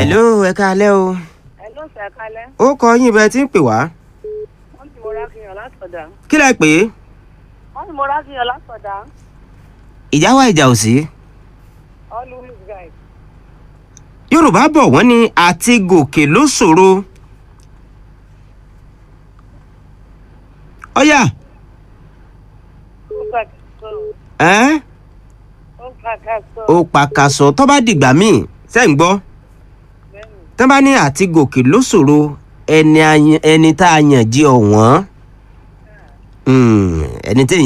hello ẹ káalẹ́ o ẹ ló ṣe kalẹ̀ ó kọ yín bẹ́ẹ̀ tí ń pè wá wọ́n ti mo rákìyàn látọ̀dá kí lẹ pè é wọ́n ti mo rákìyàn látọ̀dá ìjà wà ìjà ò sí. always guide. yorùbá bọ̀ wọ́n ní àti gòkè ló ṣòro. ọ̀yà ó kàkà sọ ẹ́ ó kàkà sọ ó pàkàṣọ tó bá dìgbà míì ṣe ń gbọ́ bẹ́ẹ̀ni tó bá ní àti gòkè ló ṣòro ẹni a yan- ẹni tá a yàn jí ọ̀wọ́n ẹni tí èèyàn